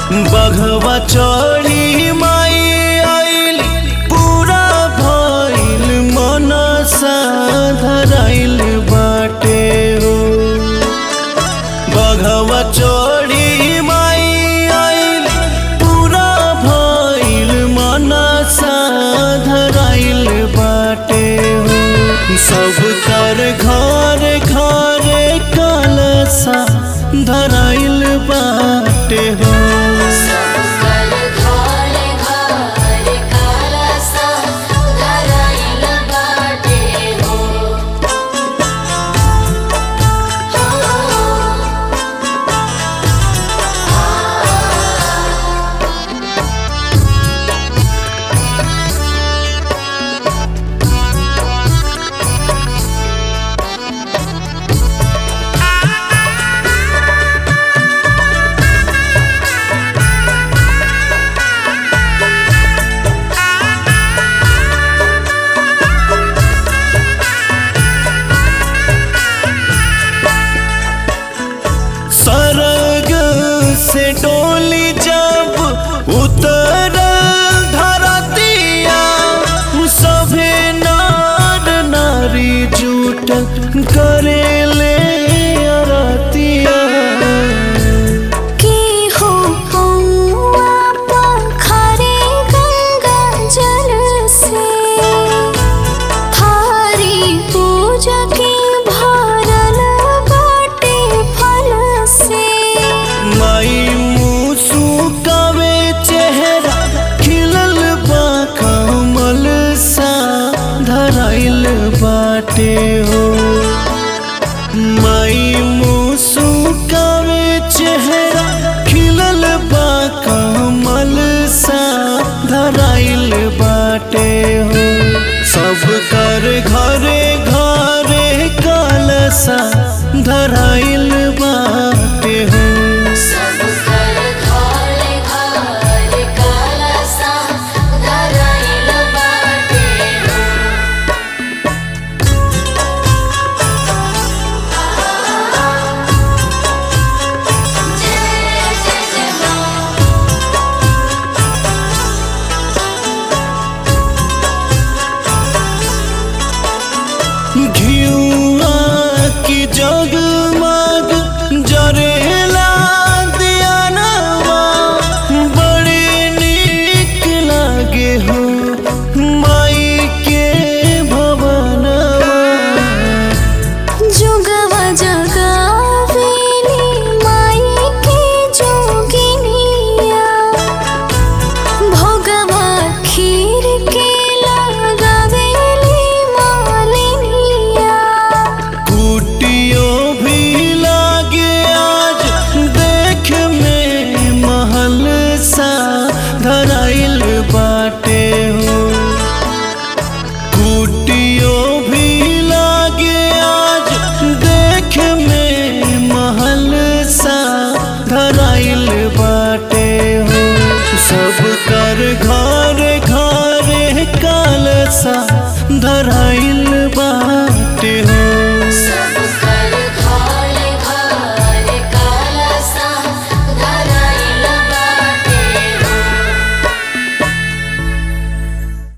बघवा चढ़ी माई आइल पूरा भइल मनसा धराइल बाटे हो बघवा चढ़ी माई आइल पूरा भइल मनसा धराइल बाटे हो सब कर घर घर कलसा धराइल बाटे हो सकल घरे घरे कलसा धराइल बाटे हो सरग से डोली जब उतर धरतिया सभे नार नारी जूट करेले अरतिया की हो हौआ पखरे गंगा जल से थारी पूजा के भरल बाटे फल से माई मुसु कवे चेहरा खिलल बा कमल सा धराइल बाटे हो